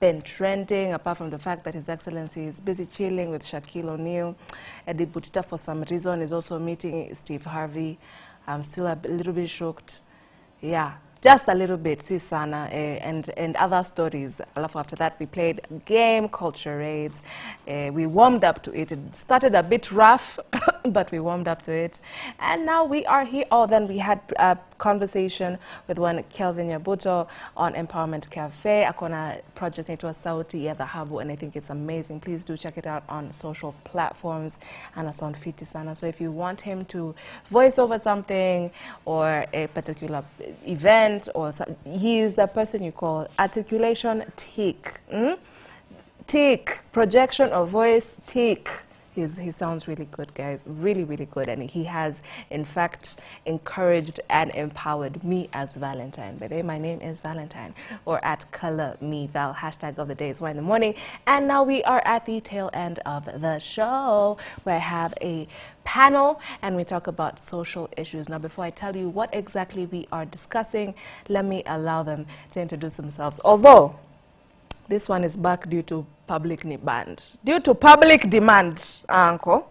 been trending, apart from the fact that His Excellency is busy chilling with Shaquille O'Neal. Eddie Butita, for some reason, is also meeting Steve Harvey. I'm still a little bit shocked. Yeah, just a little bit, si sana, eh, and, and other stories. Alafu After that, we played a game called Charades. Eh, we warmed up to it. It started a bit rough, but we warmed up to it. And now we are here. Oh, then we had a conversation with one Kelvin Yabuto on Empowerment Cafe. Akona project inaitwa Sauti ya Dhahabu, and I think it's amazing. Please do check it out on social platforms. And it's on Fiti Sana. So if you want him to voice over something or a particular event, or so, he is the person you call articulation tick. Mm? Tick, projection of voice, tick. He's, he sounds really good, guys. Really, really good. And he has, in fact, encouraged and empowered me as Valentine. By the way, my name is Valentine, or at Color Me Val. Hashtag of the day is one in the morning. And now we are at the tail end of the show, where I have a panel and we talk about social issues. Now, before I tell you what exactly we are discussing, let me allow them to introduce themselves. Although, this one is back due to public demand. Due to public demand, uncle.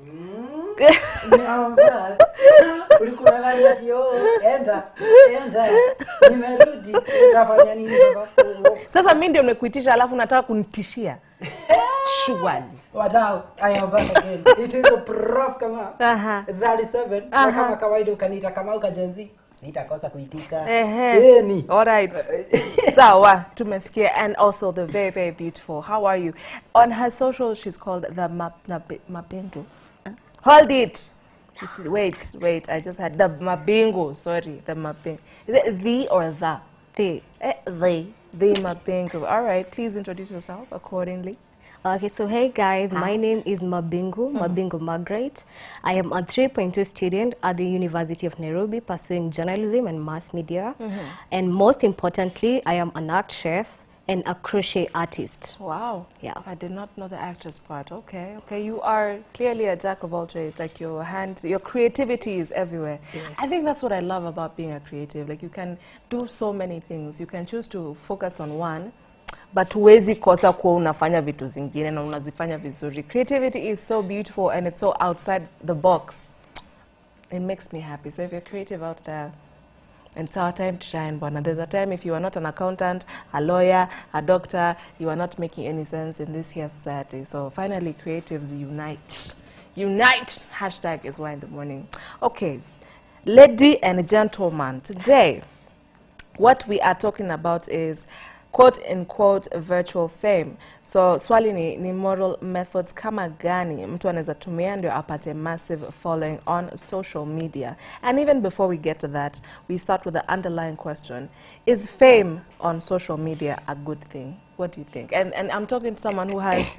Naomba. Ulikuwa nadhani ati oh, enda enda nimerudi utafanya nini sasa Sasa mimi ndio nimekuitisha alafu nataka kunitishia. Surely. wadau I am back again it is a prof kama Aha. 37 Aha. na kama kawaida ukaniita kama ukajenzi sitakosa kuitika Ehe. Yeni. All right. Sawa, tumesikia. And also the very, very beautiful. How are you? On her social, she's called the Map- Nabi- Mapindu. Hold it. You see- Wait, wait. I just had the Mabingo. Sorry, the Mapingo. Is it the or the? The. Eh, the. The Mapingo. All right. Please introduce yourself accordingly. Okay, so hey guys, my name is Mabingu, Mabingu Margaret. I am a 3.2 student at the University of Nairobi pursuing journalism and mass media. And most importantly, I am an actress and a crochet artist. Wow. Yeah. I did not know the actress part. Okay. Okay. You are clearly a jack of all trades. Like your hand, your creativity is everywhere. I think that's what I love about being a creative. Like you can do so many things. You can choose to focus on one, but huwezi kosa kuwa unafanya vitu zingine na unazifanya vizuri. Creativity is so beautiful and it's so outside the box. It makes me happy. So if you're creative out there, and it's our time to shine, Bwana. There's a time if you are not an accountant, a lawyer, a doctor, you are not making any sense in this here society. So finally, creatives unite. Unite! Hashtag is why in the morning. Okay, lady and gentleman, today, what we are talking about is quote unquote virtual fame. So swali ni, ni moral methods kama gani mtu anaweza tumia ndio apate massive following on social media. And even before we get to that, we start with the underlying question. Is fame on social media a good thing? What do you think? And, and I'm talking to someone who has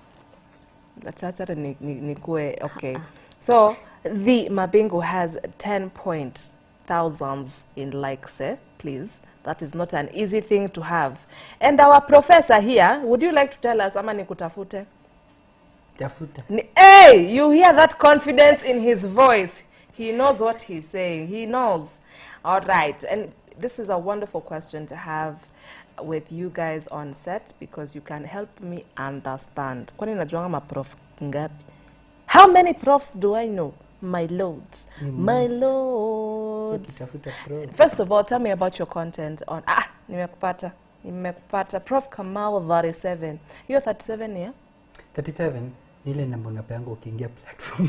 Chachara ni, ni, ni kue, okay. So the Mabingo has 10 point thousands in likes, eh? please. That is not an easy thing to have. And our professor here, would you like to tell us ama nikutafute? tafuta Ni- Hey, you hear that confidence in his voice. He knows what he's saying. He knows. All right. And this is a wonderful question to have with you guys on set because you can help me understand. Kwani najuanga maprof ngapi? How many profs do I know? My lord. My so lord. kitafuta pro First of all, tell me about your content on ah, nimekupata. Nimekupata. Prof Kamau 37. You're 37, yeah? 37 ni ile namba unapeanga ukiingia platform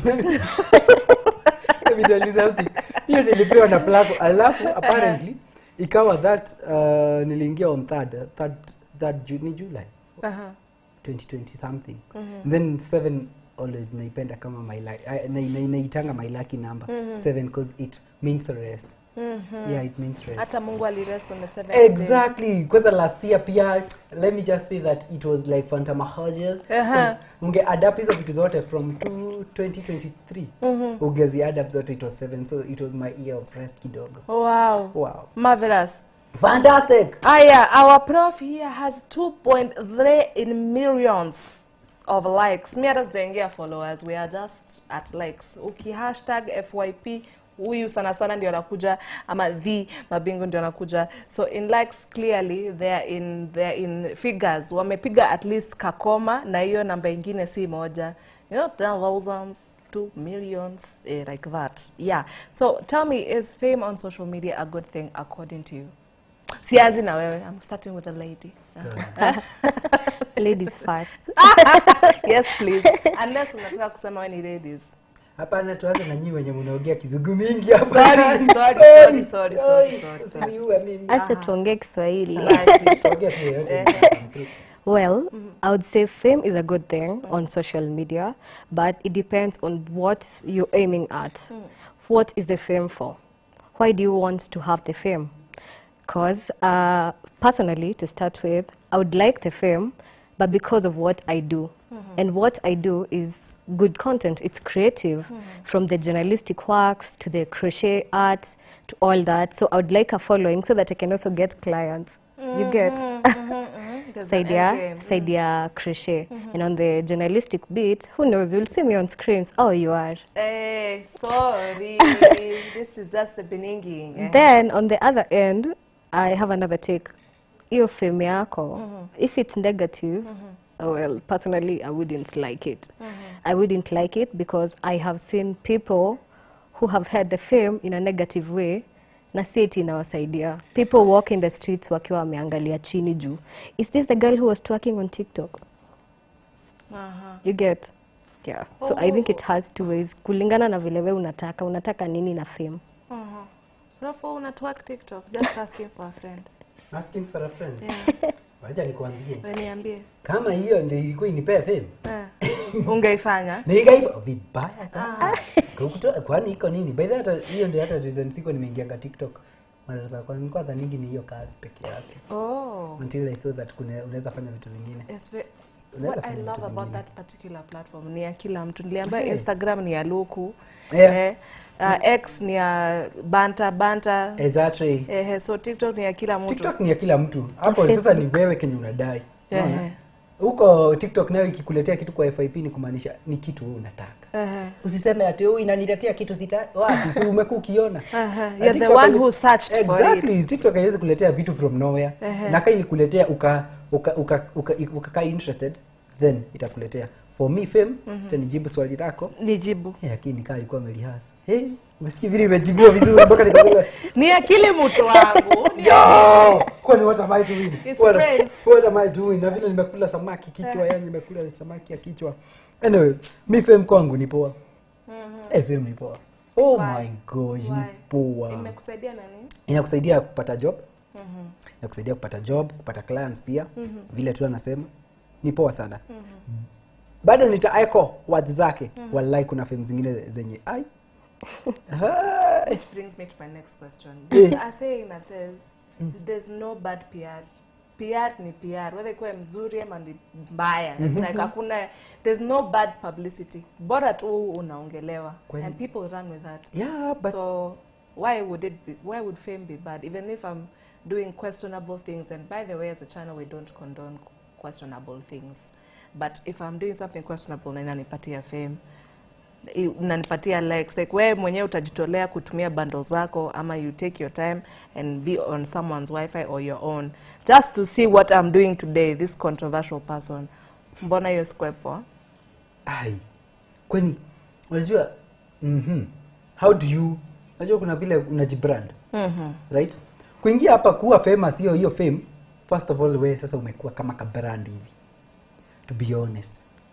Let me tell you something. hiyo nilipewa na platform alafu apparently ikawa that uh, niliingia on third, uh, third, third Ju- ni july Uh-huh. 2020 something And then seven always naipenda kama my luck- I- na- na- naitanga my lucky number seven cause it means rest yeah it means rest hata mungu alirest on the seventh day. exactly kwanza last year pia let me just say that it was like fantamahoges Aha. unge adapt hizo vitu zote from two- 2023 ungezi adapt zote it was seven so it was my year of rest kidogo wow wow marvelous fantastic aya our prof here has 2.3 in millions of likes mi hata sijaingia followers we are just at likes uki hashtag fyp huyu sana sana ndio anakuja ama the mabingu ndio anakuja so in likes clearly they're in, they're in figures wamepiga at least kakoma na hiyo namba ingine si moja you know thousands two millions eh, like that yeah so tell me is fame on social media a good thing according to you sianzi na wewe i'm starting with a lady Ladies first. yes please unless unataka kusema we ni ladies hapana tuanze na nyinyi wenye mnaongea kizungu mingi hapa Sorry, sorry, Oi, sorry, sorry, sorry, oi, sorry, usiniue mimi Acha tuongee Kiswahili. Basi. Tuongea tu yoyote Well, I would say fame is a good thing on social media, but it depends on what you're aiming at. What is the fame for? Why do you want to have the fame? Because uh, personally, to start with, I would like the fame, but because of what I do. And what I do is good content. It's creative, from the journalistic works to the crochet art to all that. So I would like a following so that I can also get clients. You get? There's an Saidia, end game. Saidia crochet. And on the journalistic bit, who knows, you'll see me on screens. Oh, you are. Eh, sorry. this is just the beginning. eh. Then on the other end, I have another take. Hiyo fame yako, if it's negative, oh, well, personally, I wouldn't like it. I wouldn't like it because I have seen people who have had the fame in a negative way na si eti inawasaidia. People walk in the streets wakiwa wameangalia chini juu. Is this the girl who was twerking on TikTok? Aha. You get? Yeah. So I think it has two ways. Kulingana na vile we unataka, unataka nini na fame. Aha. Rafa, una twerk TikTok? Just asking for a friend. asking for a friend Yeah. wacha nikwambie Wewe niambie. kama hiyo ndio ilikuwa inipea fame Eh. Ungeifanya? niga hivyo vibaya sana Kukutoa- kwani iko nini by the way, hata hiyo ndio hata reason siko nimeingianga tiktok mara za kwanza nilikuwa dhaningi ni hiyo kazi peke yake Oh. until i saw that kuna unaweza fanya vitu zingine It's very, Unaweza what I fanya love vitu about zingine. that particular platform ni ya kila mtu. Niliambiwa Yeah. Instagram ni ya Luku. Yeah. Eh, uh, X ni ya Banta Banta. exactly Eh, so TikTok ni ya kila mtu. tiktok ni ya kila mtu hapo sasa ni wewe kenye unadai Unaona? Ehe. huko tiktok nayo ikikuletea kitu kwa fip ni kumaanisha ni kitu wewe unataka Ehe. usiseme ati "Oh, inaniletea kitu sita wapi si umekuwa ukiona Aha, Na you're the TikTok one hai- who searched for exactly tiktok haiwezi kuletea vitu from nowhere Ehe. na kaa ilikuletea uka uka uka uka ukakaa interested then itakuletea for me fame mm nijibu swali lako Nijibu. Eh, lakini kaa alikuwa amelihasa hey, umesikia vile imejibiwa vizuri mpaka nikasema Ni akili mtu wangu. Yo! kwani what am I doing? It's What, brains. what am I doing? Na vile nimekula samaki kichwa, yani nimekula samaki ya kichwa. Anyway, mi fame kwangu ni poa. Eh, fame ni poa. Oh Why? my gosh, ni Why? poa. Imekusaidia na nini? Inakusaidia kupata job. Inakusaidia kupata job, kupata clients pia. Vile tu anasema ni poa sana. Bado nita echo words zake. Wallahi kuna fame zingine zenye ai. Hai. Which brings me to my next question. Yeah. There's a saying that says there's no bad PR. PR ni PR, whether ikuwe mzuri ama ni mbaya. It's like hakuna, there's no bad publicity. Bora tu unaongelewa. Kweli. And people run with that. Yeah, but so why would it be, why would fame be bad? Even if I'm doing questionable things, and by the way, as a channel, we don't condone questionable things. But if I'm doing something questionable na inanipatia fame, i- unanipatia likes like wewe mwenyewe utajitolea kutumia bundle zako ama you take your time and be on someone's wifi or your own just to see what I'm doing today this controversial person mbona hiyo sikuwe poa ai kwani unajua mm how do you unajua kuna vile unajibrand mm-hmm. right kuingia hapa kuwa famous hiyo hiyo fame first of all we sasa umekuwa kama kabrand hivi to be honest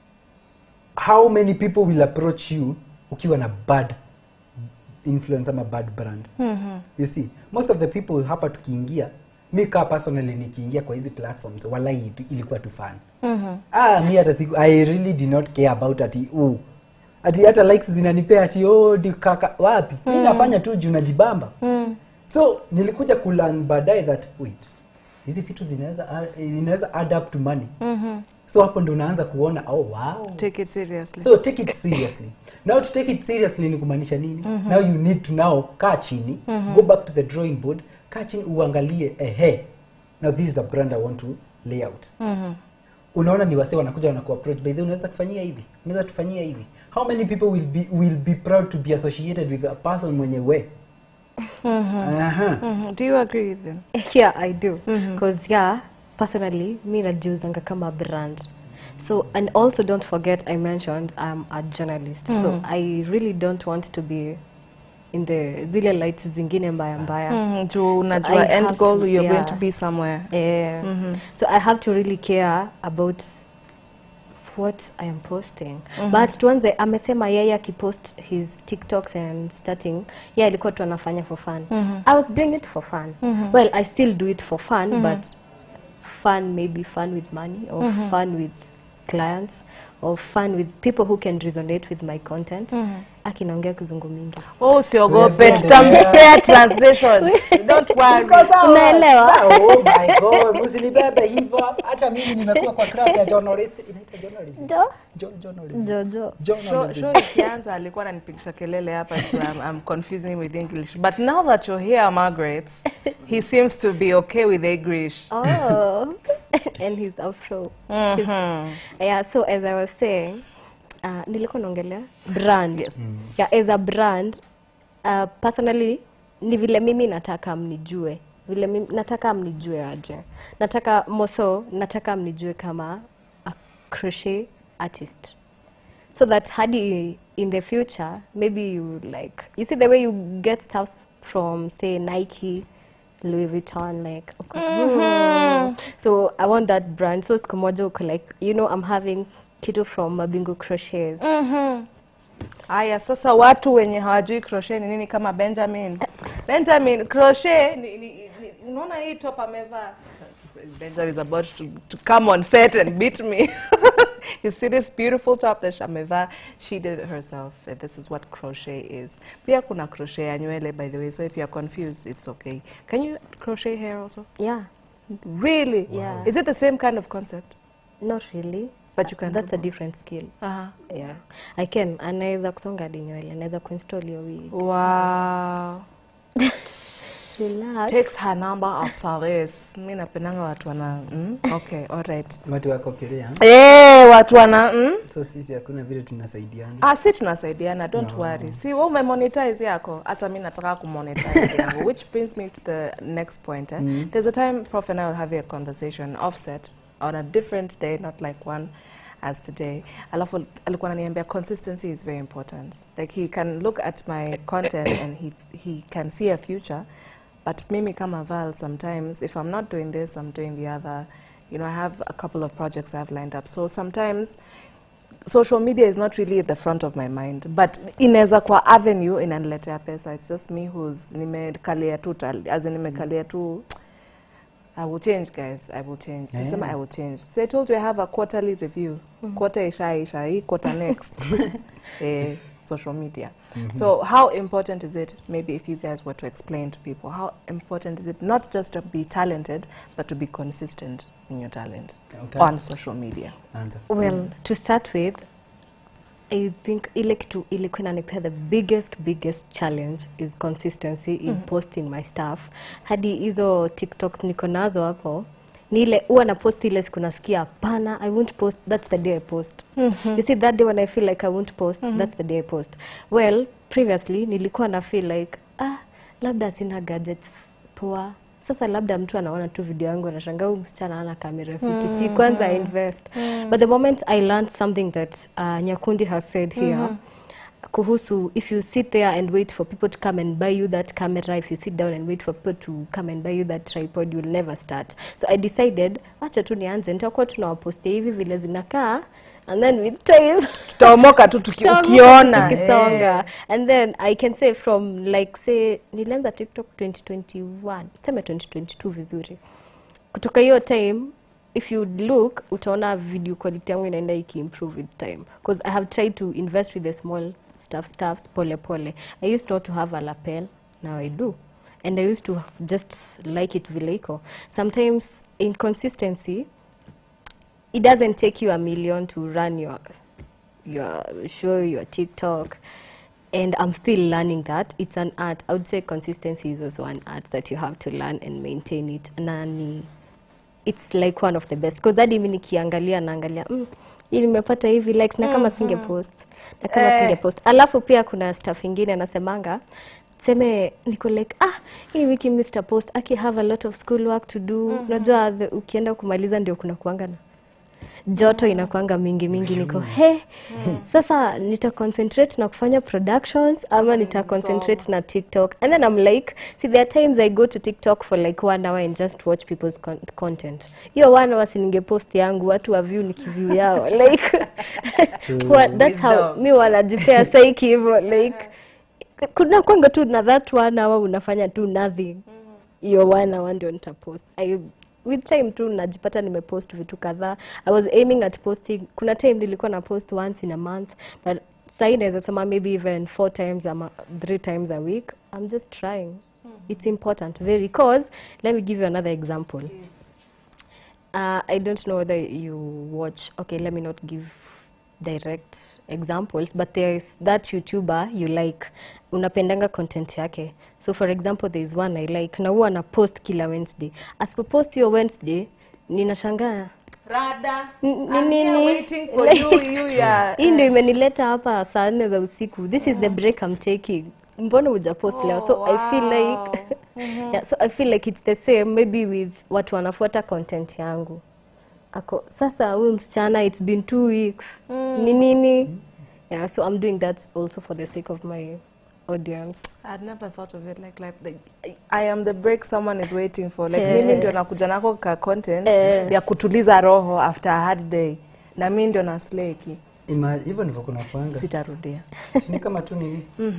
how many people will approach you ukiwa na bad influence ama bad brand mm-hmm. you see most of the people hapa tukiingia mi kaa personally nikiingia kwa hizi platforms walai ilikuwa tu fun mm-hmm. ah, mi hata siku i really did not care about ati uh, ati hata likes zinanipea ati oh, di kaka wapi mm. mi nafanya tu juu najibamba mm. so nilikuja kulearn baadaye that wait hizi vitu zinaweza zinaweza add up to money mm-hmm. so hapo ndo unaanza kuona oh wow take it seriously so take it seriously now to take it seriously ni kumaanisha nini mm-hmm. now you need to now kaa chini mm-hmm. go back to the drawing board kaa chini uangalie ehe now this is the brand i want to lay out mm-hmm. unaona ni wasee wanakuja wanakuapproach by the way unaweza kufanyia hivi unaweza tufanyia hivi how many people will be will be proud to be associated with a person mwenye we Aha. Mhm. Do you agree with them? yeah i do because yeah personally mi najiuzanga kama brand so and also don't forget i mentioned i'm a journalist so i really don't want to be in the zile lights zingine mbaya mbaya Mhm. Juu I unajua end have goal to- you're going yeah. to be somewhere. Yeah. So I have to really care about what I am posting. But tuanze amesema yeye akipost his TikToks and starting, yeah alikuwa tu anafanya for fun. I was doing it for fun. Well, I still do it for fun, but fun maybe fun with money or fun with clients or fun with people who can resonate with my content. Akinaongea kizungu mingi. Oh, usiogope, Yes, tutampea translations. Don't worry. Iko sawa. Unaelewa? Sawa, Oh my god, msinibebe hivyo. Hata mimi nimekuwa kwa class ya journalist. Inaitwa journalism. Jo? Jo- journalism. Jojo. Show, Journalism. show ikianza alikuwa ananipigisha kelele hapa so I'm, I'm confusing him with English. But now that you're here, Margaret, he seems to be okay with English. Oh, and he's afro. Mhm. Yeah, so as I was saying, uh, nilikuwa naongelea brand. Yes. Yeah, as a brand, uh, personally ni vile mimi nataka mnijue. Vile mimi nataka mnijue aje. Nataka moso, nataka mnijue kama a crochet artist. So that hadi in the future, maybe you like, you see the way you get stuff from say Nike, Louis Vuitton, like, mm. so I want that brand. So siku moja uko like, you know, I'm having kitu from Mabingu Crochets. Aya, sasa watu wenye hawajui crochet ni nini kama Benjamin. Benjamin, crochet ni, ni, ni, unaona hii top amevaa? Benjamin is about to, to come on set and beat me. you see this beautiful top that amevaa? She did it herself. And this is what crochet is. Pia kuna crochet ya nywele by the way, so if you're confused, it's okay. Can you crochet hair also? Yeah, Really? Yeah. Is it the same kind of concept? not really. But you can That's do a different skill. Uh-huh. Yeah, I can. Anaweza kusonga hadi nywele, anaweza kuinstall hiyo wig. Wow. Relax. takes her number after this. Mi napendanga watu wana mm? okay, alright. Watu wako Korea. Eh, watu wana mm? So sisi hakuna vile tunasaidiana. Ah, si tunasaidiana, don't worry. Si wewe umemonetize yako, hata mi nataka kumonetize yangu, which brings me to the next point. Eh? There's a time Prof and I were having a conversation offset on a different day, not like one as today. Alafu alikuwa ananiambia consistency is very important. Like he can look at my content and he he can see a future. But mimi kama Val, sometimes if I'm not doing this, I'm doing the other. You know, I have a couple of projects I've lined up. So sometimes social media is not really at the front of my mind but inaweza kwa avenue inaniletea pesa it's just me who's nimekalia tu tal- as in nimekalia tu I will change guys I will change Yeah. nasema I will change so I told you I have a quarterly review quarter ishaisha hii quarter next eh, social media so how important is it maybe if you guys were to explain to people how important is it not just to be talented but to be consistent in your talent Okay. on social media Anza. Well, to start with, I think ile kitu ilikuwa inanipea the biggest biggest challenge is consistency in posting my stuff. Hadi hizo TikToks niko nazo hapo ni ile huwa na post ile siku nasikia hapana, I won't post, that's the day I post. You see that day when I feel like I won't post, that's the day I post. Well, previously nilikuwa na feel like ah, labda sina gadgets poa sasa labda mtu anaona tu video yangu anashangaa huyu msichana ana kamera fiti si kwanza invest but the moment i learned something that uh, nyakundi has said here kuhusu if you sit there and wait for people to come and buy you that camera if you sit down and wait for people to come and buy you that tripod you will never start so i decided wacha tu nianze nitakuwa tunawapostia hivi vile zinakaa and then with time tutaomoka tu tuki- Tutaanguka ukiona tukisonga and then i can say from like say nilianza tiktok 2021 seme 2022 vizuri kutoka hiyo time if you look utaona video quality yangu inaenda ikiimprove with time because i have tried to invest with the small stuff stuffs pole pole i used not to have a lapel now i do and i used to just like it vile iko sometimes inconsistency it doesn't take you a million to run your your show, your TikTok. And I'm still learning that. It's an art. I would say consistency is also an art that you have to learn and maintain it. Na ni it's like one of the best because hadi mi nikiangalia naangalia mm, hii nimepata hivi likes na kama singe post na kama Eh. singe post alafu pia kuna stuff ingine nasemanga seme niko like ah hii wiki Mr. Post aki have a lot of school work to do unajua the- ukienda kumaliza ndio kuna kuanga na joto inakwanga mingi mingi niko he sasa nita concentrate na kufanya productions ama nita concentrate na tiktok and then i'm like see there are times i go to tiktok for like one hour and just watch people's con content hiyo one hour sininge post yangu watu wa view nikiview yao like what, that's how Wisdom. mi wanajipea saiki hivyo like kuna kwanga tu na that one hour unafanya tu nothing hiyo one hour ndio nitapost I, with time tu najipata nimepost vitu kadhaa i was aiming at posting kuna time nilikuwa na post once in a month but sahii naweza sema maybe even four times ama three times a week i'm just trying it's important very cause let me give you another example uh, I don't know whether you watch. Okay, let me not give direct examples, but there is that YouTuber you like, unapendanga content yake. So for example, there is one I like, na huwa ana post kila Wednesday. Asipopost hiyo Wednesday, ninashangaa Rada. N- I'm ni here nini? waiting for Like- you, you ya. hii ndio imenileta hapa saa nne za usiku this is the break I'm taking mbona hujapost leo so i feel like yeah, so i feel like it's the same maybe with watu wanafuata content yangu ako sasa huyu msichana it's been two weeks ni nini yeah so i'm doing that also for the sake of my audience I'd never thought of it like like, like I- I am the break someone is waiting for like Eh. mimi ndio nakuja nako ka content Eh. ya kutuliza roho after a hard day na mimi ndio na sleki Ima- hivyo ndivyo kuna kwanga sitarudia ni kama tu nini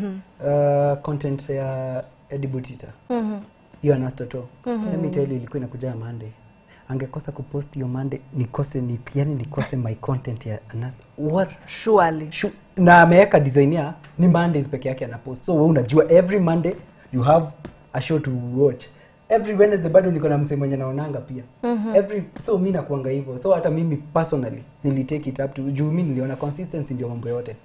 uh, content ya edibutita hiyo anastoto let me tell you ilikuwa inakuja monday angekosa kupost hiyo monday nikose ni, yani nikose my content ya Anasto. what surely Shu, na ameweka design ya ni mondays peke yake anapost so we unajua every monday you have a show to watch every wednesday bado niko na msee mwenye naonanga pia every so mi nakuanga hivyo so hata mimi personally nilitake it up to juu mi niliona consistency ndio mambo yote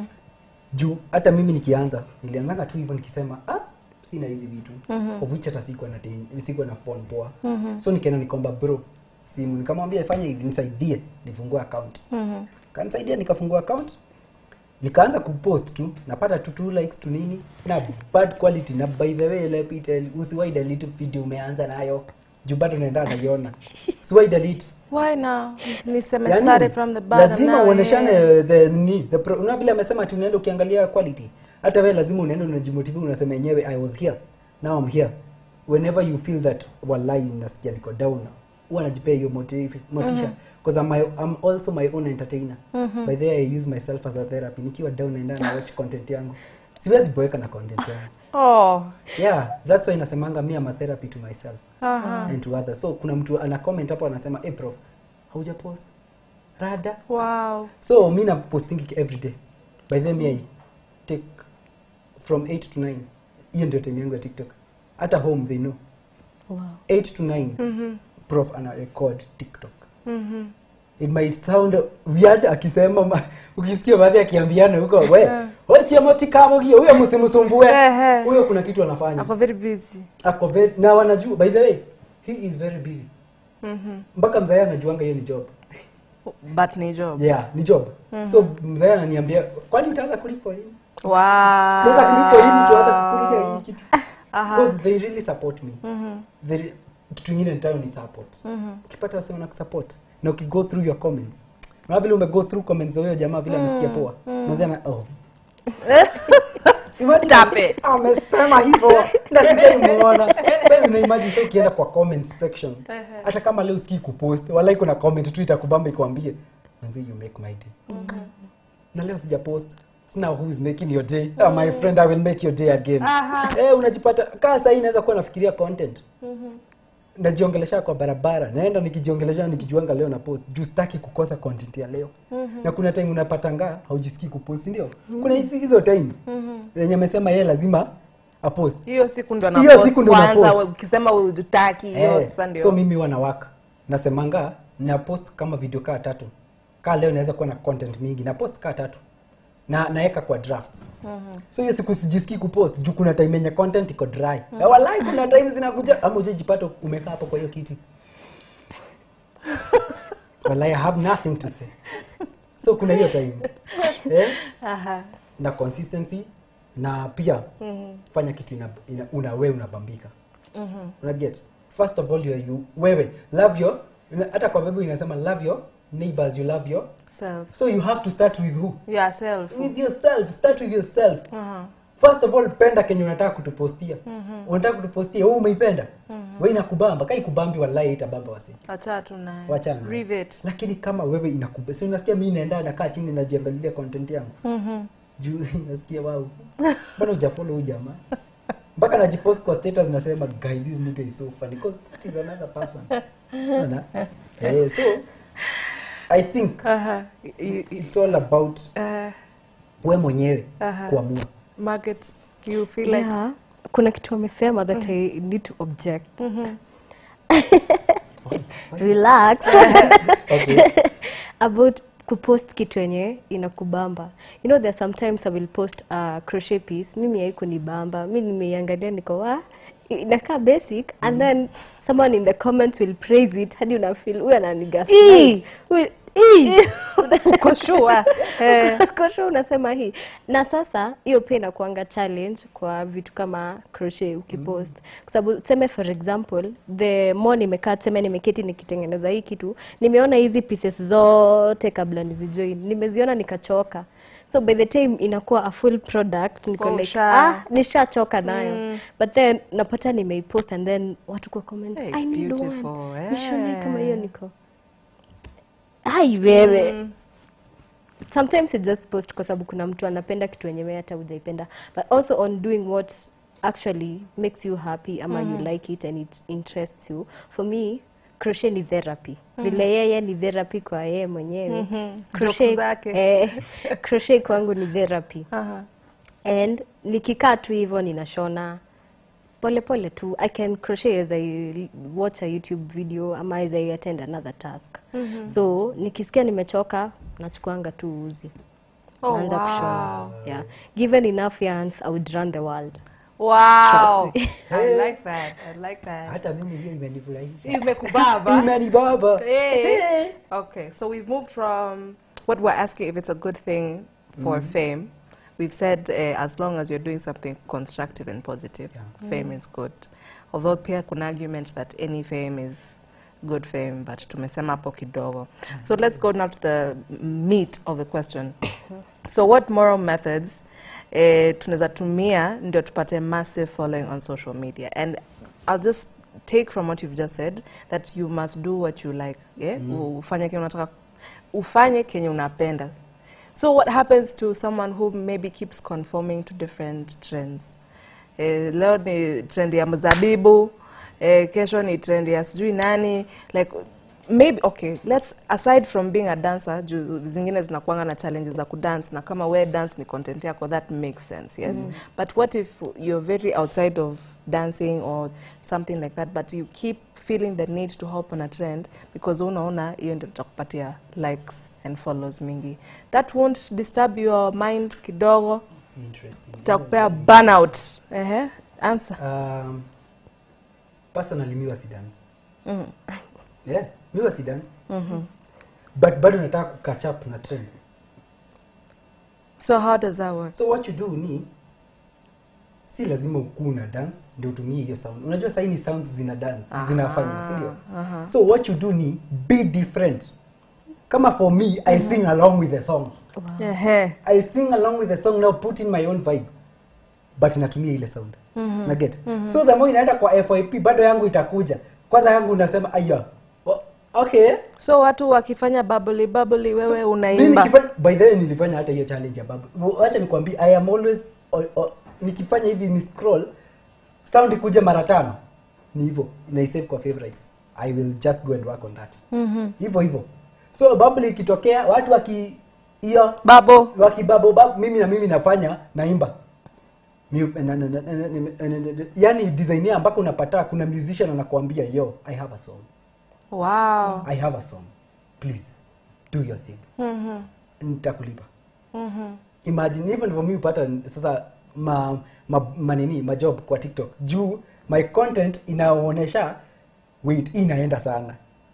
juu hata mimi nikianza nilianzanga tu hivyo nikisema ah, sina hizi vitu of which hata sikuwa na ten- sikuwa na phone poa so nikaenda nikomba bro simu nikamwambia fanya hivi nisaidie nifungue account kanisaidia nikafungua account nikaanza kupost tu napata tu two likes tu nini na bad quality na by the way let me tell you, usiwai delete video umeanza nayo juu bado naenda naiona usiwai delete why now niseme Yani, started from the bottom lazima now, uoneshane yeah. the ni the pro, una vile amesema tu unaenda ukiangalia quality hata wewe lazima unaenda unajimotive unasema yenyewe i was here now i'm here whenever you feel that wallahi nasikia niko down huwa najipea hiyo motive motisha because I'm, my, I'm also my own entertainer by the way i use myself as a therapy nikiwa down naenda na watch content yangu siwezi boeka na content yangu oh yeah that's why nasemanga me am a therapy to myself aha and to others so kuna mtu ana comment hapo anasema hey prof hauja post rada wow so mi na posting every day by then me i take from 8 to 9 hiyo ndio time yangu ya tiktok hata home they know wow 8 to 9 prof ana record tiktok mhm it might sound weird akisema ma- ukisikia baadhi akiambiana huko we ochiamotikamogio huyo msimsumbue Ehe. huyo kuna kitu anafanya ako very busy ako very, na wanajua by the way he is very busy mhm mpaka mzae anajuanga hiyo ni job but ni job yeah ni job so mzae ananiambia kwani utaanza kulipwa lini wow Tuanza kulipwa lini tuanza kukulipa hii kitu Aha. because they really support me mhm They- kitu ingine nitayo ni support mhm ukipata wasema na kusupport na ukigo through your comments na vile umego through comments za huyo jamaa vile amesikia poa unasema oh Imagine Stop it. amesema hivyo na sijaimuona sasa una imagine sasa ukienda kwa comment section hata kama leo sikii kupost walai kuna comment tu itakubamba ikwambie manzi you make my day na leo sija post sina who is making your day ah, my friend i will make your day again eh unajipata kaa sasa inaweza kuwa nafikiria content najiongelesha kwa barabara naenda nikijiongelesha nikijuanga leo na post juu sitaki kukosa content ya leo na kuna time unapatanga haujisikii kupost ndio kuna hizi hizo time yenye amesema yeye lazima apost hiyo siku ndo Hiyo anapost siku ndo kwanza anapost. ukisema utaki hiyo Eh, sasa ndio so mimi wanawaka nasemanga na post kama video kaa tatu kaa leo naweza kuwa na content mingi na post kaa tatu na naeka kwa drafts so hiyo siku sijisikii kupost juu kuna time yenye content iko dry na walai kuna time zinakuja ama ujajipata umekaa hapo kwa hiyo kiti well, i have nothing to say so kuna hiyo time eh? Aha. na consistency na pia mm-hmm. fanya kitu ina, ina, una wewe unabambika mm-hmm. una get first of all you, you wewe love your ina- hata kwa bible inasema love your neighbors you love your Self. so you have to start with who Yourself. with yourself start with yourself Uh-huh. first of all penda kenye unataka kutupostia mm-hmm. unataka kutupostia wewe umeipenda mm-hmm. wewe inakubamba kai kubambi wallahi itabamba wasi Acha tu naye. wachana nayo. Rivet. lakini kama wewe inakubamba si unasikia mimi naenda nakaa chini najiangalilia content yangu Mhm. juu nasikia wao mbona hujafollow huyu jamaa mpaka najipost kwa status nasema guy this nigga is so funny because that is another person Unaona? eh, so i think Aha. You- you- it's all about uh, we mwenyewe Aha. kuamua Margaret, you feel like yeah. kuna kitu amesema that i need to object relax okay. about kupost kitu yenye inakubamba you know there are sometimes i will post a crochet piece mimi haikunibamba mi nimeiangalia niko wa inakaa basic and then someone in the comments will praise it hadi unafeel huyu ananigaslight Huyu- Ii! uko sure. Eh. kosho unasema hii na sasa hiyo pia inakuanga challenge kwa vitu kama crochet ukipost kwa sababu tuseme for example the more nimekaa tuseme nimeketi nikitengeneza hii kitu nimeona hizi pieces zote kabla nizijoin nimeziona nikachoka so by the time inakuwa a full product niko Oh, like usha- ah nishachoka nayo but then napata nimeipost and then watu kwa comments Hey, I it's need one beautiful, nishonee kama eh. hiyo niko ai wewe sometimes you just post kwa sababu kuna mtu anapenda kitu yenye wewe hata hujaipenda but also on doing what actually makes you happy ama you like it and it interests you for me crochet ni therapy vile yeye ni therapy kwa yeye mwenyewe crochet, Jokes zake. eh, crochet kwangu ni therapy Aha. and nikikaa tu hivyo ninashona pole pole tu i can crochet as i watch a youtube video ama as i attend another task so nikisikia nimechoka nachukuanga tu uzi Oh, naanza wow. kushona yeah given enough yarns i would run the world Wow. Trust I like that. I like that. hata mimi hiyo imenifurahisha Imekubaba. imenibaba Hey. Okay, so we've moved from what we're asking if it's a good thing for fame. We've said uh, as long as you're doing something constructive and positive, fame is good. Although pia kuna argument that any fame is good fame, but tumesema hapo kidogo. So let's go now to the meat of the question. so what moral methods eh, tunaweza tumia ndio tupate massive following on social media and I'll just take from what you've just said that you must do what you like yeah? ufanye kenye unataka ufanye kenye unapenda so what happens to someone who maybe keeps conforming to different trends eh, leo ni trend ya mzabibu eh, kesho ni trend ya sijui nani like maybe okay let's aside from being a dancer juu zingine zinakuanga na challenges za kudance na kama we dance ni content yako that makes sense yes but what if you're very outside of dancing or something like that but you keep feeling the need to hop on a trend because unaona hiyo ndio tutakupatia likes and follows mingi that won't disturb your mind kidogo Interesting. tutakupea burnout ehe answer Um, personally mi wasi dance mm. yeah mi wasi dance mm but bado nataka kukatch up na trend so how does that work so what you do ni si lazima ukuu na dance ndio utumie hiyo sound unajua sahii ni sounds zina dan zinafanya sindio aha. so what you do ni be different kama for me i sing along with the song Ehe. i sing along with the song now put in my own vibe but natumia ile sound mm-hmm. naget mm-hmm. so the more inaenda kwa fyp bado yangu itakuja kwanza yangu unasema aya o- okay so watu wakifanya bubbly bubbly wewe Mimi unaimba nikifanya- by the way nilifanya hata hiyo challenge ya babu wacha nikwambie i am always o, o, nikifanya hivi ni scroll sound ikuje mara tano ni hivyo naisave kwa favorites i will just go and work on that Mhm. hivyo hivyo so bubble ikitokea watu waki hiyo babo wakibabo babu mimi na mimi nafanya naimba Mi- na- na- na- na- na- na- na- na- yani design ambako unapata kuna musician anakuambia yo i have a song wow i have a song please do your thing Mhm. nitakulipa Mhm. imagine hivyo ndivyo mi upata sasa ma, ma, manini majob kwa tiktok juu my content inaonyesha wait hii inaenda sana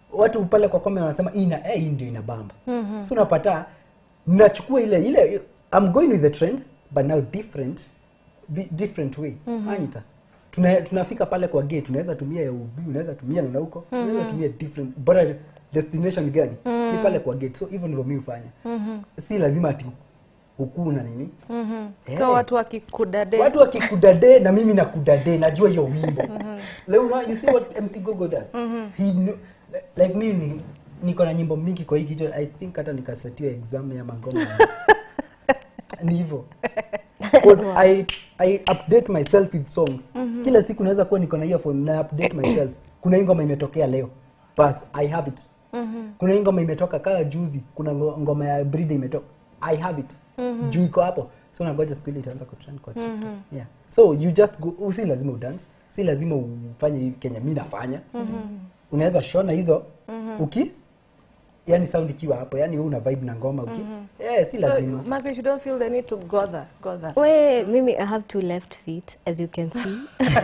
watu pale kwa comment wanasema hii ina eh, hii ndio ina bamba so unapata nachukua ile ile I'm going with the trend but now different bi- different way Anita tuna, tunafika pale kwa gate unaweza tumia ya ubi unaweza tumia na huko unaweza tumia different bora destination gani ni pale kwa gate so hivyo ndivyo mimi hufanya si lazima ati ukuu na nini Eh. so watu wakikudade watu wakikudade na mimi nakudade najua hiyo wimbo leo una, you see what mc gogo does he kno, like mimi ni, niko na nyimbo mingi kwa hii kichwa i think hata nikasetiwa exam ya mangoma ni hivyo because I, I update myself with songs kila siku naweza kuwa niko na earphone na update myself kuna hii ngoma imetokea leo bas i have it kuna hii ngoma imetoka kaa juzi kuna ngo- ngoma ya brida imetoka i have it juu iko hapo so nangoja siku ile itaanza kutrend kwa tiktok yeah so you just go si lazima udance si lazima ufanye hivi kenya mi nafanya unaweza shona hizo uki yani sound ikiwa hapo yani wewe una vibe na ngoma uki eh si so lazima Margaret, you don't feel the need to go there go there We, mimi I have two left feet, as you can see.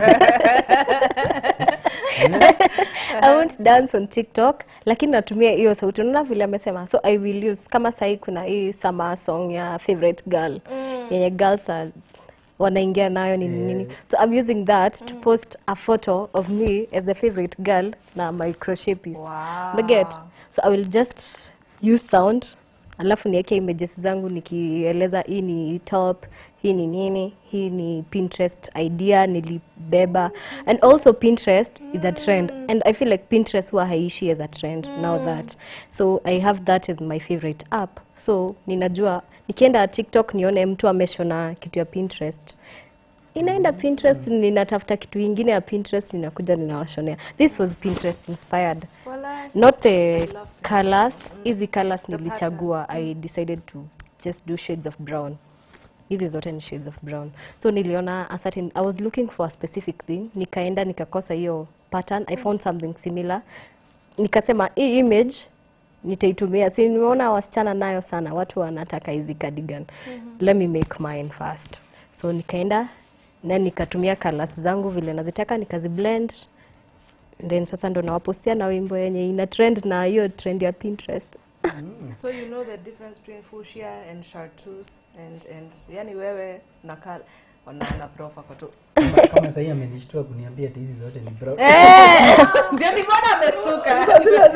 I won't dance on TikTok, lakini natumia hiyo sauti. Unaona vile amesema, so I will use kama sahi kuna hii summer song ya favorite girl yenye girls are wanaingia nayo nini nini, so I'm using that to post a photo of me as the favorite girl na my crochet piece. Wow. Umeget? So I will just use sound alafu niweke images zangu nikieleza hii ni top hii ni nini hii ni pinterest idea nilibeba and also pinterest is a trend and i feel like pinterest huwa haishi as a trend now that so i have that as my favorite app so ninajua nikienda tiktok nione mtu ameshona kitu ya pinterest inaenda pinterest ninatafuta kitu ingine ya pinterest ninakuja ninawashonea this was pinterest inspired Wala. not the colors hizi colors nilichagua i decided to just do shades of brown hizi zote ni shades of brown so niliona a certain i was looking for a specific thing nikaenda nikakosa hiyo pattern i found something similar nikasema hii image nitaitumia si nimeona wasichana nayo sana watu wanataka hizi cardigan let me make mine first so nikaenda na nikatumia colors zangu vile nazitaka nikaziblend then sasa ndo nawapostia na wimbo yenye ina trend na hiyo trend ya pinterest so you know the difference between fuchsia and chartreuse and and yani wewe na kal wanaona profa kwa tu kama, kama sahii amenishtua kuniambia ati hizi zote ni brown ndio nimeona amestuka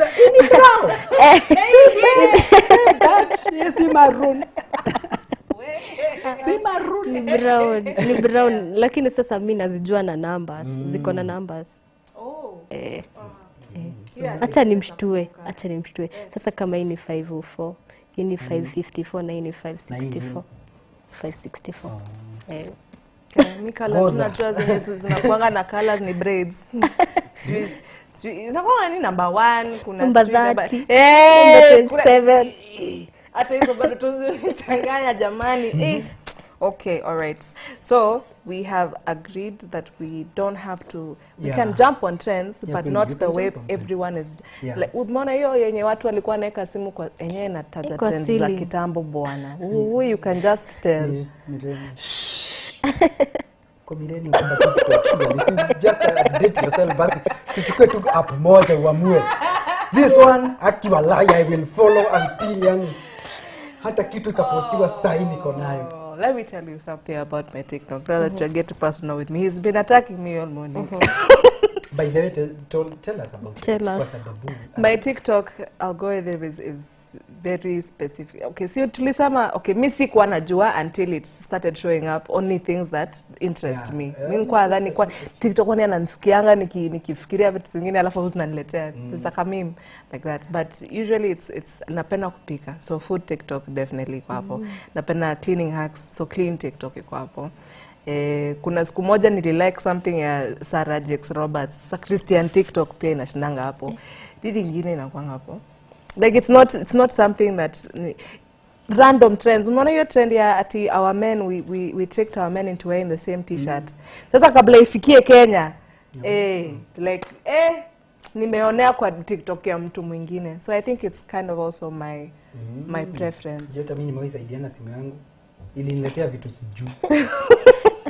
That si maroon si maroon ni brown ni brown lakini sasa mi nazijua na numbers ziko na numbers oh eh, yeah hacha nimshtue hacha nimshtue sasa kama hii ni 504 hii ni 554 na hii ni 564 564 eh. mi kala Goza. tunajua zenye zi- zinakuanga na colors ni braids Sijui- sijui- inakuanga ni number one kuna Number sijui number- 30, Eh, number kuna- 27. hata hizo bado tuzichanganya jamani Eh, okay all right so we have agreed that we don't have to we Yeah. can jump on trends Yeah, but you not can the way jump on trends. everyone is Yeah. like umeona hiyo yenye watu walikuwa naweka simu kwa yenyewe inataja Iko trends za silly. kitambo bwana Who you can just tell Ni- ni tena. Kwa millennium kwamba TikTok, really, si just update yourself basi sichukue tu app moja uamue this one akiwa lie i will follow until yani hata kitu ikapostiwa sahi niko nayo Oh, let me tell you something about my TikTok. Now that you get personal with me, he's been attacking me all morning. by the way tell, tell, tell us about Tell it, kwa us. sababu My TikTok algorithm is, is very specific. Okay, so tulisema, okay, mi sikuwa najua until it started showing up only things that interest Yeah. me. Yeah, Mi nikuwa nadhani kwa TikTok kwani ananisikianga niki, nikifikiria vitu zingine alafu huwa zinaniletea. It's like a meme like that. But usually it's, it's napenda kupika. So food TikTok definitely iko hapo. Napenda cleaning hacks. So clean TikTok iko hapo. Eh, kuna siku moja nililike something ya Sarah Jakes Roberts. Sasa Christian TikTok pia inashindanga hapo. Didi ingine inakwanga hapo. Like it's not it's not something that ni- random trends. Umeona hiyo trend ya ati our men we, we, we tricked our men into wearing the same t-shirt. Sasa kabla ifikie Kenya. Eh, like eh nimeonea kwa TikTok ya mtu mwingine. So I think it's kind of also my my preference. Jota mimi nimewahi saidiana simu yangu iliniletea vitu sijui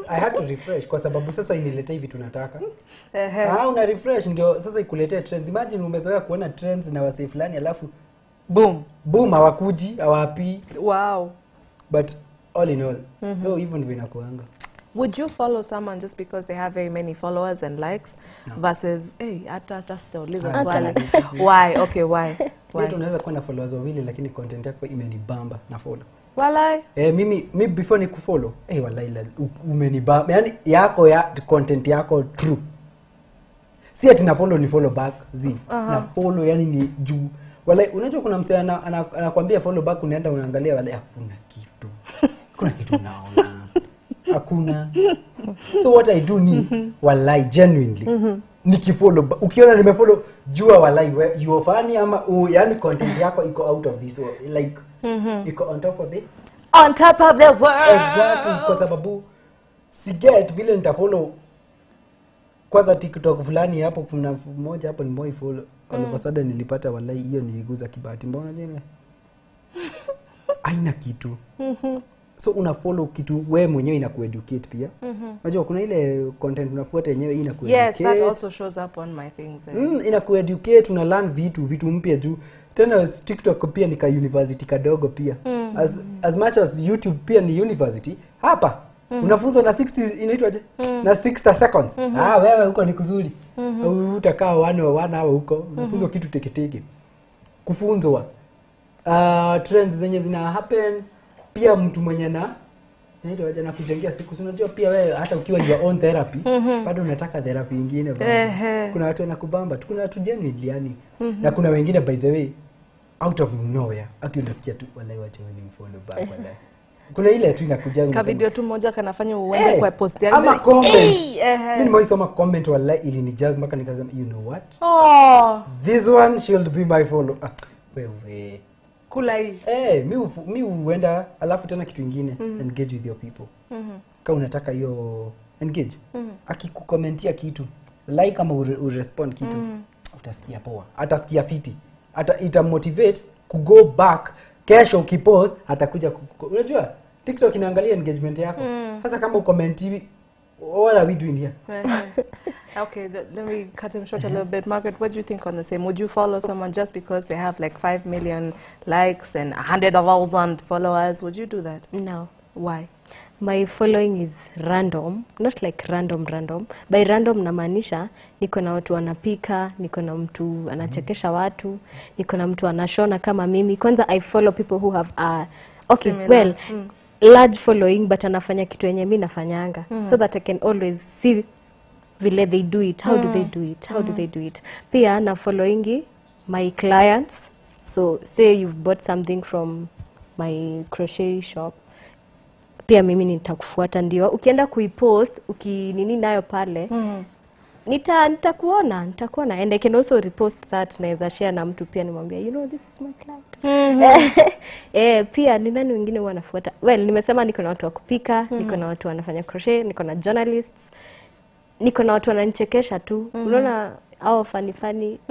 i had to refresh kwa sababu sasa iniletee vitu nataka Ehe. ah, una refresh ndio sasa ikuletee trends imagine umezoea kuona trends na wasee fulani alafu Boom. boom hawakuji hawapii Wow. but all in all so hivyo ndivyo inakuanga Would you follow someone just because they have very many followers and likes No. versus hey, hata hata sitauliza Ah, swali. sawa. Why? Okay, why? Pia Why? tunaweza kuwa na followers wawili lakini content yako imenibamba na follow Walai. Eh, mimi mi before nikufollow eh, wallahi la- u- umenibamba yani yako ya content yako true si ati na follow ni follow back zi Aha. na follow yani ni juu wallahi unajua kuna msee ana- ana- anakwambia follow back unaenda unaangalia wallahi hakuna kitu kuna kitu naona hakuna so what i do ni wallahi genuinely nikifollow ba- ukiona nimefollow jua wallahi we- you are funny ama uh, yani content yako iko out of this world like iko on top of the On top of the world. exactly kwa sababu siget vile nitafollow kwanza tiktok fulani hapo kuna moja hapo nimoi follow all of a sudden nilipata wallahi hiyo niliguza kibahati mbona jile aina kitu so una follow kitu we mwenyewe inakueducate pia unajua kuna ile content unafuata yenyewe hii Yes, that inakueducate also shows up on my things. eh. mm, inakueducate una learn vitu vitu mpya juu tena tiktok pia ni ka university kadogo pia mm. as, as much as youtube pia ni university hapa mm. unafunzwa na 60 inaitwaje mm. na 60 seconds mm -hmm. ah, wewe huko ni kuzuri mm -hmm. utakaa one or one hour huko unafunzwa mm -hmm. kitu teketeke kufunzwa uh, trends zenye zina happen pia mtu mwenye na naitwaje na kujengea siku si unajua pia wewe hata ukiwa your own therapy bado unataka therapy ingine bado. Ehe. kuna watu wanakubamba tu kuna watu genuinely yani na kuna wengine by the way out of nowhere aki unasikia tu wallahi wacha wewe follow back wallahi kuna ile tu inakuja Ka unasema, video tu moja kanafanya uende "Eh, kwa post yangu. ama comment Eh, ehe. mimi nimeisoma comment wallahi ilinijaz mpaka nikasema you know what Oh, this one should be my follow ah, wewe kula hii. Eh, mi ufu- mi huenda alafu tena kitu ingine engage with your people ka unataka hiyo engage akikukomentia kitu like ama ure, urespond kitu utasikia poa atasikia fiti ata itamotivate kugo back kesho ukipost atakuja ku- ku- unajua tiktok inaangalia engagement yako sasa kama ukomenti what are we doing here Ehe. okay, th- let me cut him short a little bit. Margaret, what do you think on the same? Would you follow someone just because they have like 5 million likes and 100,000 followers? Would you do that? No. Why? My following is random, not like random random. By random namaanisha niko na watu wanapika, niko na mtu anachekesha watu, niko na mtu anashona kama mimi. Kwanza I follow people who have a okay, Similar, well, large following but anafanya kitu yenye mi nafanyanga so that I can always see vile they do it, how do they do it, how do they do it. Pia na followingi my clients. So say you've bought something from my crochet shop pia mimi nitakufuata ndio ukienda kuipost ukinini nayo pale Mm. nita nitakuona nitakuona and I can also repost that naweza share na mtu pia nimwambia you know this is my client eh, pia ni nani wengine huwa nafuata well nimesema niko na watu wa kupika niko na watu wanafanya crochet niko na journalists niko na watu wananichekesha tu unaona au fani fani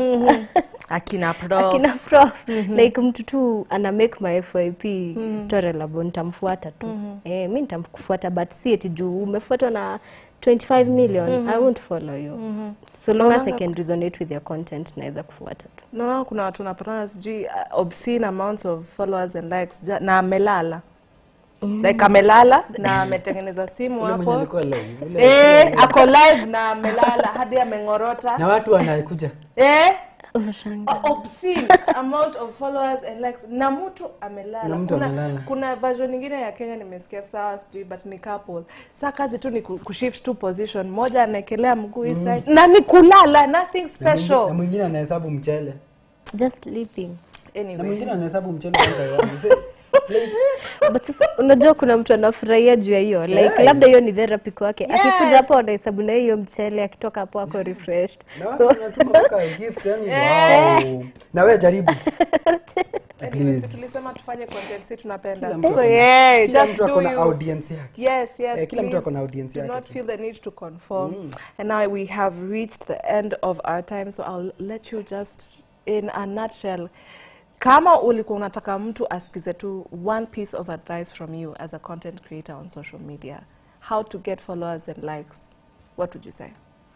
Akina prof. akina prof like mtu tu ana make my FYP tolerable nitamfuata tu eh, mi nitamkufuata but si eti juu umefuatwa na 25 million I won't follow you so long as I can resonate with your content naweza kufuata tu Naona kuna watu wanapatana sijui uh, obscene amounts of followers and likes ja- na amelala. Like amelala na ametengeneza simu Ule mwenye hapo. alikuwa live, ule- Eh, ako live na amelala hadi ameng'orota. na watu wanakuja Eh? unashanga O- obscene amount of followers and likes na mtu amelala Na mtu kuna, amelala. kuna version nyingine ya kenya nimesikia sawa sijui but ni couple saa kazi tu ni ku- kushift tu position moja anaekelea mguu hii side na ni kulala nothing Na mwingi- na special mwingine anahesabu mchele just sleeping na anyway mwingine anahesabu mchele one by one. Say, like, but sasa unajua kuna mtu anafurahia juu ya hiyo like Yeah. labda hiyo ni therapy kwake Yes. akikuja hapo anahesabu na hiyo mchele akitoka hapo ako refreshed na watu wanatuma mpaka gift yani wow. na wewe jaribu Anyway, si please. tulisema tufanye content si tunapenda Kila mtu so ako- yeah kila just mtu ako do na you audience yake Yes, yes. Eh, kila mtu please ako na audience do yake not tu. feel the need to conform. And now we have reached the end of our time, so I'll let you just, in a nutshell, kama ulikuwa unataka mtu asikize tu one piece of advice from you as a content creator on social media, how to get followers and likes, what would you say?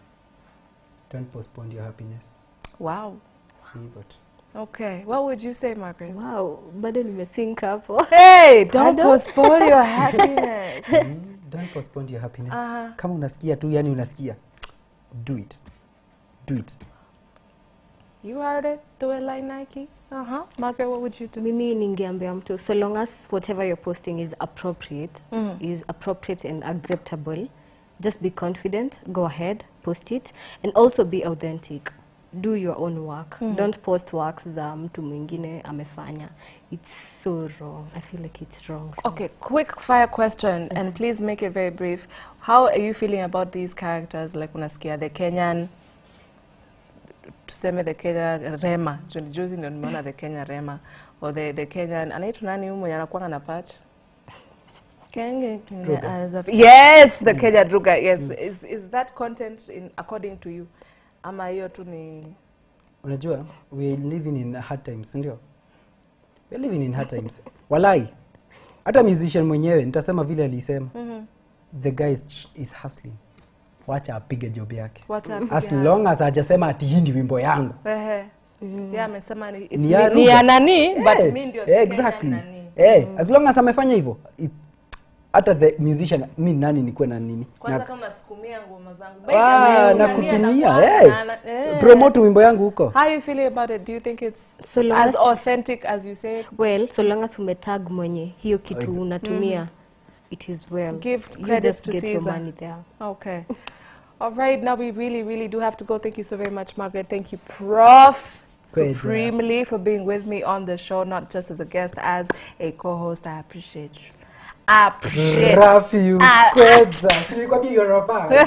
don't postpone your happiness Wow. hivyo tu Okay. What would you say, Margaret? wow bado nimesink hapo Hey, don't Pardon? postpone your happiness. Mm, don't postpone your happiness Aha. kama unasikia tu yani unasikia do it do it You heard it. Do it like Nike. Uh huh. Margaret, what would you do? mimi ningeambia mtu so long as whatever you're posting is appropriate Mhm. is appropriate and acceptable just be confident go ahead post it and also be authentic do your own work don't post works za mtu mwingine amefanya it's so wrong i feel like it's wrong Okay, quick fire question, and please make it very brief. How are you feeling about these characters? Like unasikia the Kenyan, tuseme the Kenya Rema. Juzi juzi ndio nimeona the Kenya Rema or the the Kenyan anaitwa nani huyu mwenye anakuwa na patch? Kenge Druga. as of- Yes, the Kenya Druga. Yes, is is that content in according to you? Ama hiyo tu ni unajua we living in hard times ndio we living in hard times walai hata musician mwenyewe nitasema vile alisema the guy is, is hustling wacha apige job yake wacha as apige long as hajasema ati hii ndi wimbo yangu Ehe. Yeah, amesema ni, it's Ni ya ni, ni ya Ruga. nani but Eh, mi ndio eh, the exactly Kenyan nani. Eh, as long as amefanya hivyo it- hata the musician mi nani nikuwe na nini Kwanza na, kama nasukumia ngoma zangu. Ah, By the way, na nani kutumia anakuwa- eh. na- na- eh. promote wimbo yangu huko How you feeling about it? Do you think it's So long as as- authentic as you say? well so long as umetag mwenye hiyo kitu Ex- unatumia it is well Give you credit just to get your Caesar. money there Okay. All right, now we really, really do have to go. Thank you so very much, Margaret. Thank you, Prof. Great job. Supremely for being with me on the show, not just as a guest, as a co-host. I appreciate you. Appreciate. Rafi, you Ah, kweza. Si nilikwambia you're a fan.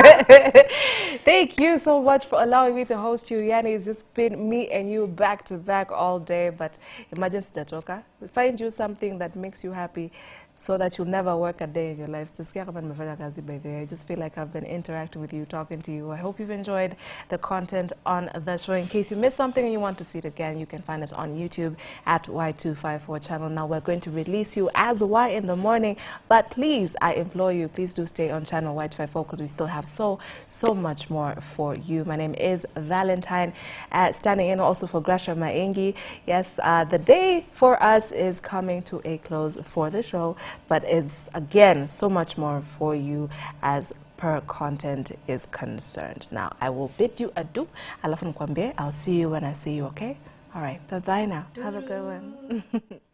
Thank you so much for allowing me to host you. Yani, it's just been me and you back to back all day. But imagine sitatoka. Find you something that makes you happy so that you'll never work a day in your life. Sisikia kama nimefanya kazi by the way. I just feel like I've been interacting with you, talking to you. I hope you've enjoyed the content on the show. In case you missed something and you want to see it again, you can find us on YouTube at Y254 channel. Now we're going to release you as Y in the morning, but please, I implore you, please do stay on channel Y254 because we still have so, so much more for you. My name is Valentine, uh, standing in also for Grasha Maingi. Yes, uh, the day for us is coming to a close for the show, but it's again so much more for you as per content is concerned. Now, I will bid you adieu. Alafu nikwambie, I'll see you when I see you, okay? All right, bye-bye now. Have a good one.